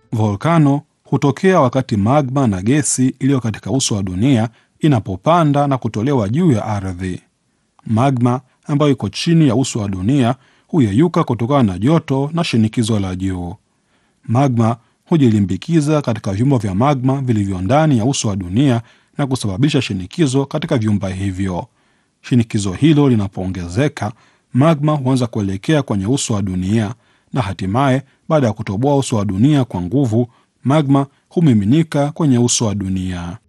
Volkano hutokea wakati magma na gesi iliyo katika uso wa dunia inapopanda na kutolewa juu ya ardhi. Magma ambayo iko chini ya uso wa dunia huyeyuka kutokana na joto na shinikizo la juu. Magma hujilimbikiza katika vyumba vya magma vilivyo ndani ya uso wa dunia na kusababisha shinikizo katika vyumba hivyo. Shinikizo hilo linapoongezeka, magma huanza kuelekea kwenye uso wa dunia na hatimaye, baada ya kutoboa uso wa dunia kwa nguvu, magma humiminika kwenye uso wa dunia.